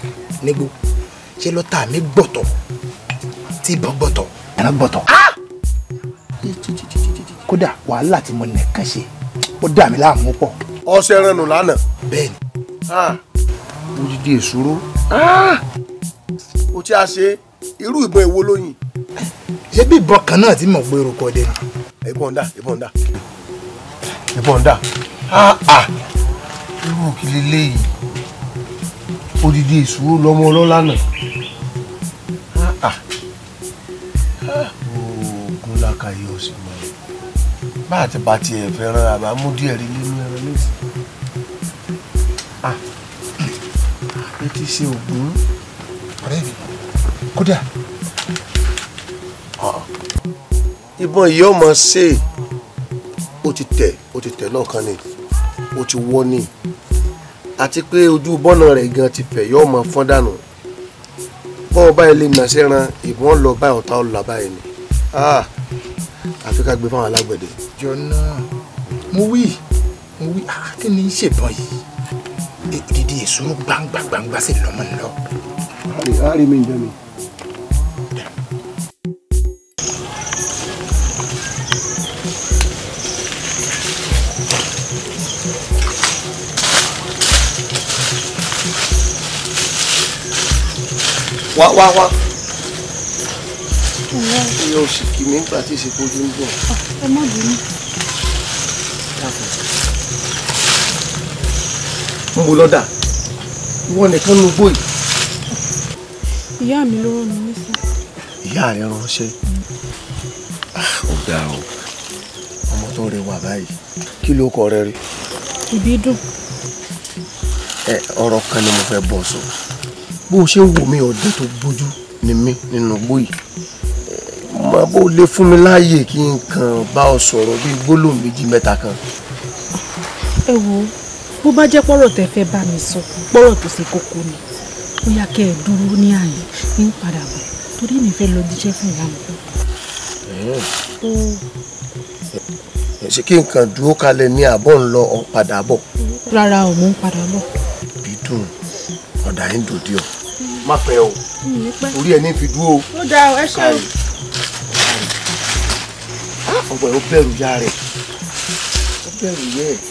nígbó ṣé lọ́tà mi gbọ̀tọ̀ tí ìbọn gbọ̀tọ̀ ẹran gbọ̀tọ̀ kódà wàhálà tí mo nìkan ṣe ó dà mí láàmú pọ̀ ọsẹ rẹnu lánàá bẹ́ẹ̀ ni odidi èsúró o tí a ṣe irú ìbọn èwo lóyìn ṣé bí ìbọn kan náà tí mo gbé orúkọ dé ni ìbọn dà ìbọn dà ìbọn dà irú kí leléyìí odidi èsúró lọmọ ọlọ́lá náà oògùn làkàyè ọ̀sìn mọ́ bá àti bá tiẹ̀ fẹ́ràn àbá mú díẹ̀ rí nínú ẹran lẹ́sìn ẹ ti ṣe ògùn ọ̀rẹ́ mi kódà ìbọn yìí ọmọ ṣe ó ti tẹ̀ ó ti tẹ̀ lọ́ọ̀kan ni ó ti wọ́ ni àti pé ojú bọ́nà rẹ̀ gan ti fẹ̀ yọ́ ọmọ fọ́n dànù bọ́ọ̀ báyìí lè nà sẹ́ran ìbọn lọ báyìí ọ̀tá ọ̀la báyìí ni Ah, àfi ká gbé fáwọn alágbẹ̀dẹ. jọ náà mo wí mo wí ah, kí ni í ṣèbọn yìí ìdídí èsúrú gbangba gbangba sí lọmọ ńlọ. àárín mi jẹ́ mi. wá wá wá iye oṣù kìíní nígbà tí ìsìnkú ojú ń bọ̀ ẹ má bínú. ń bo lọ́dà ìwọ nìkan ló gbóyè. ìyá mi ló rán mi níṣẹ́. ìyá rẹ ránṣẹ́ ó dáa o ọmọ tó rẹwà báyìí kí ló kọ rẹ rí. ìbí dùn ẹ ọ̀rọ̀ kan ni mo fẹ́ bọ̀ sọ bó o ṣe ń wò mí ọdẹ tó gbójú ni mí nínú gbóyè mo bó lè fún mi láàyè kí n kàn bá ọ sọ̀rọ̀ bíi gbólóhùn méjì mẹ́ta kan. ẹ wo bó bá jẹ́ pọ́rọ̀ tẹ́ fẹ́ bá mi sọ pọ́rọ̀ tó ṣe kókó ni ó yá kẹ́ ẹ dúró ní àyè ní padà bọ̀ torí mi fẹ́ lọ jíṣẹ́ fún ìyá mi. ó ṣé kí n kàn dúró kalẹ̀ ní àbọ̀ ń lọ ọ̀ padà bọ̀ rárá ò mò ń padà bọ̀. bí dùn ọ̀dà yín dòdì ọ̀ má pẹ́ o mi ò pẹ́. orí ẹ̀ ní fi dúró o. ó dáa ẹ ṣe o. ọgbà ẹ̀ ó bẹ̀rù ya rẹ̀ ó bẹ̀rù yẹ ẹ̀.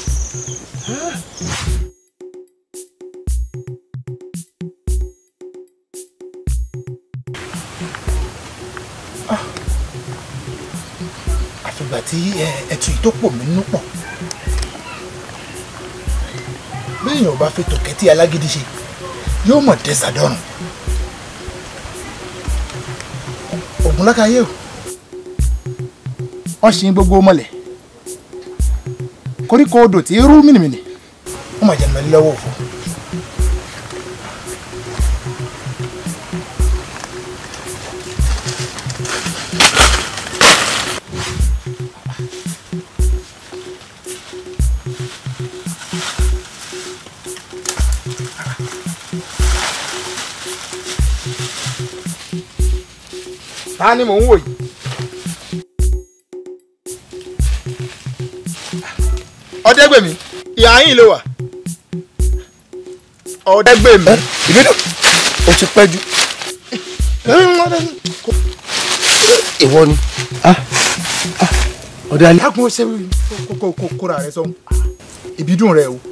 àfìgbà tí ẹ, ẹtù yìí tó pò mí nínú pọ̀ béèyàn ò bá fi tòkẹ́tì alágídí ṣe yóò mọ̀ dẹ́sàdọ́rùn ògùn lákàáyé o wọ́n ṣe gbogbo mọ́lẹ̀ koríko odò tí rú mìnìmìnì wọ́n máa jẹ́ mẹ́lẹ́ lọ́wọ́ òfò. ta ni mò ń wò yìí. ọ̀dẹ́gbèmí ìhà yín ló wà. ọ̀dẹ́gbèmí. ìbínú o ti pẹ́ jù ìwọ ni ọ̀dẹ alẹ́. dákun ó ṣe kóra rẹ sọ́hún ìbídùn rẹ o.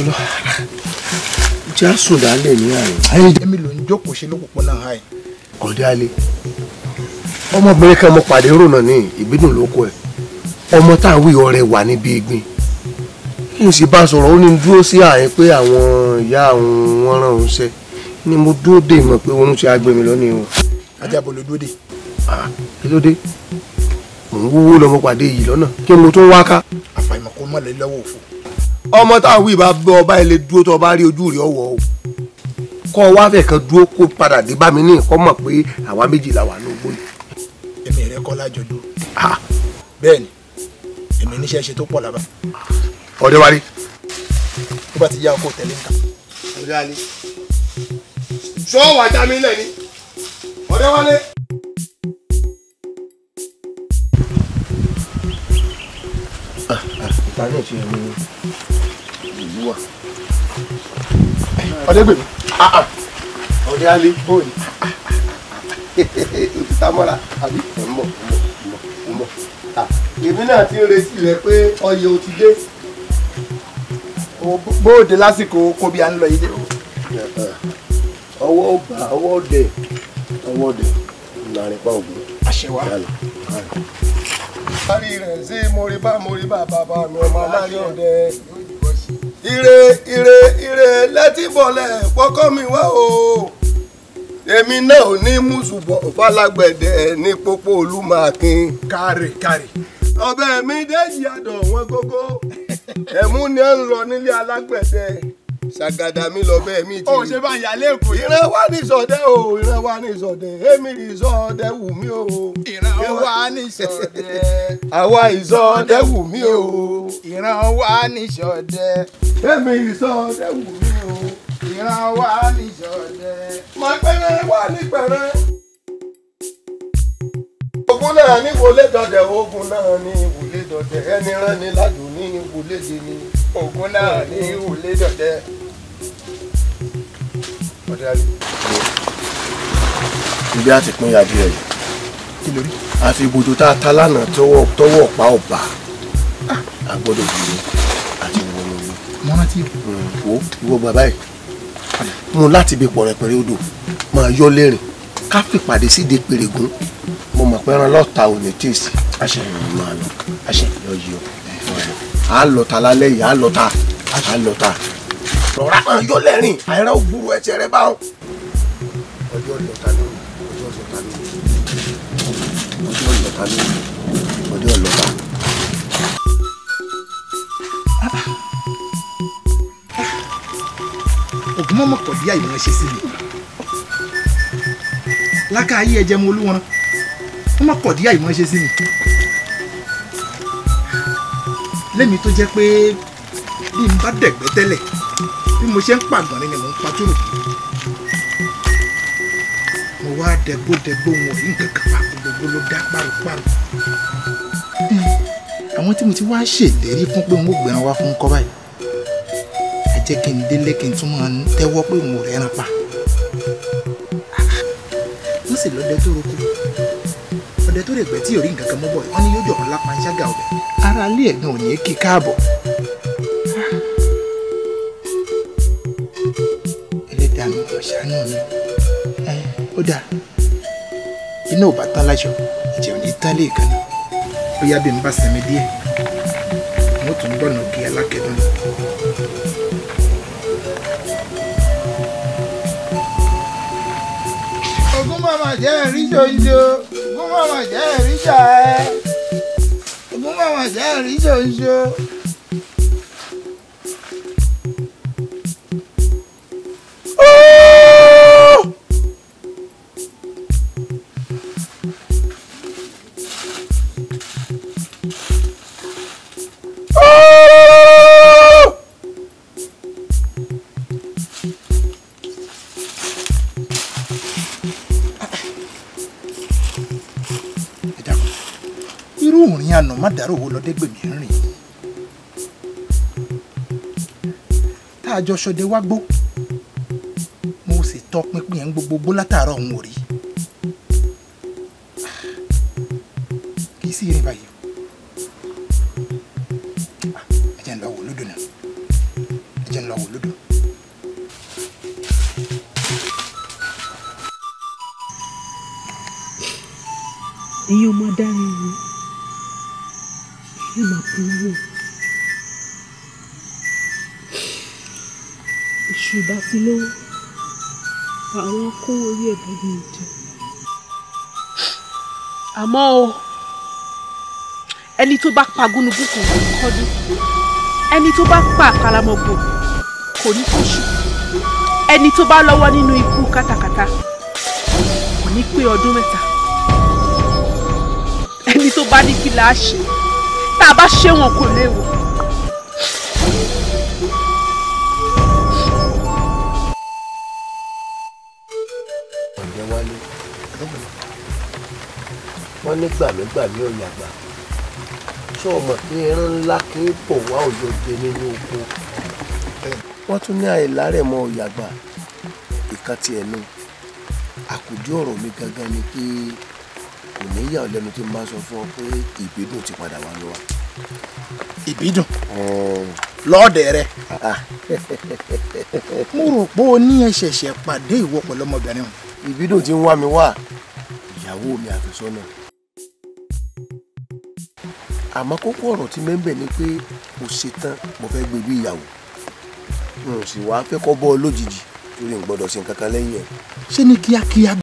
jẹ́ àsùn dálẹ̀ ní àná. ayé èmi ló ń jókòó ṣe lópòpónà ha ẹ̀. ọ̀dẹ alẹ́ ọmọbìnrin kan mo pàdé rònà ní ìbínú ló kọ ẹ̀ ọmọ tá à ń wí ọ̀rẹ́ wà níbi ìgbín kí n sì bá a sọ̀rọ̀ ó ní dúró sí àyẹn pé àwọn ìyá àwọn wọn ràn ń ṣe ni mo dúró dè mọ̀ pé oorun ti agbèmí lónìí o ajábọ̀ ló dúró dé. Ah, kí ló dé mò ń wúwo lọmọ pàdé yìí lọ́nà kí mo tún wá ká. àfàìmọ̀ kó mọ̀ lé lọ́wọ́ òfò. ọmọ tá à ń wí bá bẹ ọba ilé dúró tó ọba rí ojú rẹ̀ ọwọ́ o kọ́ ọ wá fẹ̀ kan dúró kó padà dé bá mi ní ìkọ́ mọ̀ pé àwa méjì la wà ní ogbó yìí. èmi rẹ kọ́ lájọ dúró. Ah, bẹ́ẹ̀ ni èmi níṣẹ́ ṣe tó pọ̀ lábá ọ̀dẹ wa rí. tó bá ti yá ọkọ̀ tẹ̀lé nǹkan. ọ̀dẹ alẹ́ sọ wà já mi lẹ̀ ni ọ̀dẹ wálé. ìta náà ti ẹni ìlú wa. ọ̀dẹ́gbèmí ọ̀rẹ́ alẹ́ bóyì òtítà mọ́ra àbí ẹ̀ ń bọ̀ ń bọ̀ ń bọ̀ ń bọ̀ Ah, èmi náà ti ń retí rẹ pé ọyẹ o ti dé bóde lásìkò kó bí a ń lọ yìí dé o. ọwọ́ ọgbà ọwọ́ ọdẹ ọwọ́ ọdẹ ìlànà ìpa ògùn àṣẹwà yálà. Parí rẹ̀ sí moriba moriba bàbá mi ọmọ aláàrí ọdẹ. Ire ire ire lẹ́tí bọ̀lẹ̀ pọ́kọ́ mi wá o. Èmi náà ò ní mùsùlùmọ̀ falágbẹ̀dẹ ní pópó olúmọ̀akin. kárì kárì. Ọbẹ̀ mi déjì àdọ̀ wọn gógó. Ẹ̀mú ni ẹ ń lọ nílé alágbẹ̀dẹ. Ṣàgàdà mi lọ bẹ́ẹ̀ mi ti ó rí ṣe bá ń yà lẹ́kọ̀ọ́ yìí. ìran wa ní sọdẹ o ìran wa ní sọdẹ èmi ní sọdẹ wù mí o ìran wa ní ṣọdẹ. àwa ìsọdẹ wù mí o ìran wa ní ṣọdẹ. èmi ìsọdẹ wù mí o ìran wa ní ṣọdẹ. máa pẹ́rẹ́ wà ní pẹ́rẹ́. ogun náà ní wọlé dọdẹ ogun náà ní wọlé dọdẹ ẹni rán ni ládùn ní wọlé de ni. ògùn náà ní ìwúlé dọdẹ. ọdẹ àlè. ibi àti pín adìẹ yìí kí lórí. àfi ibùdó tá a ta lánàá tọwọ́ tọwọ́ pa ọba a gbọ́dọ̀ dúró àti wọnú ilé. mo rántí wo ìwọ bàbá yìí mú láti bí pọ̀rẹ̀pẹ̀rẹ̀ odò máa yọ lẹ́rìn ká fìpàdé síde pèrègún mo mọ̀ pé ẹran lọ́ta ò ní tíìsì àṣẹ máa lọ àṣẹ yọ yí ọ à á lọ ta lálẹ́ yìí à á lọ ta à á lọ ta rọra máa yọ lẹ́rìn àìrá ògbúrú ẹsẹ̀ rẹ báwọn. ọjọ́ lọ́ta lónìí ọjọ́ lọ́ta lónìí ọjọ́ lọ́ta lónìí ọjọ́ lọ́ta. ògùn mọ́mọ́ kọ̀ bí àìmọ̀ ṣe sí mi. láká ayé ẹ̀jẹ̀ mo olú wọn wọ́n mọ̀ kọ̀ dí àìmọ̀ ṣe sí mi. lẹ́mi tó jẹ́ pé bí n bá dẹ̀gbẹ́ tẹ́lẹ̀ bí mo ṣe ń pàgbọ́n ni mò ń pa túrò. mo wá dẹgbódẹgbó wọn rí nǹkan kan pa gbogbo ló dá páropáro. àwọn tí mo ti wá ṣèlérí fún pé n ó gbẹran wá fún kọ́ báyìí a jẹ́ kí n délé kí n tún máa tẹ́wọ́ pé n ò rẹ́ran pa. wọ́n sì lọ́dẹ tó roko ọdẹ tó rè gbẹ́ tí ò rí nǹkan kan mọ́ bọ̀ wọ́n ní yóò jọ̀rọ̀ lápá ṣága ọ̀bẹ ara ilé ẹ̀gbọ́n ò ní kí káàbọ̀. ẹlẹ́dàá mi ò ṣàánú mi ẹ ó dáa iná ò bá tán láṣọ ìjẹ́ ò ní tán lè kan náà ó yá bí n bá sinmi díẹ̀ mo tún gbọ́nà kí alákẹ́dùn lọ. Ògún màmá jẹ́ ìrísọ iṣo. Ògún màmá jẹ́ ìrísọ ẹ. Ògún màmá jẹ́ ìrísọ iṣo. ẹ dákun irú òrìn àná má dàrú owó lọdẹgbẹmí ń rìn tá a jọ ṣọdẹ wá gbó mo sì tọ pinpin ẹ̀ ń gbogbo gbó látàárọ̀ òun ò rí kì í sì rìn báyìí o Ah, ẹ jẹ́ ń lọ wò lódò náà ẹ jẹ́ ń lọ wò lódò. ẹ̀yin ọmọ adarí wo ẹ máa bú wò èṣù bá ti lówó àwọn kó orí ẹ̀ bọ́ ní ìjẹ. àmọ́ o ẹni tó bá pa gúnugún kò ní kọ́dún ẹni tó bá pa àkàlàmọ̀gbò kò ní kóṣù ẹni tó bá lọ́wọ́ nínú ikú kátàkátà kò ní pé ọdún mẹ́ta ẹni tó bá ní kí là á ṣe tá a bá ṣe wọn kò léwu. ọ̀jẹ̀ wálé wọ́n ní gbàmígbàmí ọ̀yà gbà ṣé o mọ̀ pé ẹran ńlá kì í bọ̀ wá òyòjé nínú oko wọ́n tún ní àìlárẹ̀ mọ́ ọ̀yà gbà ìkan ti ẹ̀nu àkójọ ọ̀rọ̀ mi gangan ni pé kò ní yà ọ́ lẹ́nu tí mo bá sọ fún ọ pé ìbídùn ti padà wá lọ́wọ́. ìbídùn lọ́ọ̀dẹ̀ rẹ mo rò pé o ní ẹ ṣẹ̀ṣẹ̀ pàdé ìwọ pẹ̀lú ọmọbìnrin o. ìbídùn ti ń wá mi wá ìyàwó mi àfẹ́sọ́nà àmọ́ kókó ọ̀rọ̀ tí mẹ́ńbẹ̀ ni pé mo ṣetán mo fẹ́ gbé bí ìyàwó n ò sì wá fẹ́ kọ́ bọ́ ọ lójijì torí n gbọ́dọ̀ ṣe nǹkan kan lẹ́yìn ẹ̀ ṣé ní kíákíá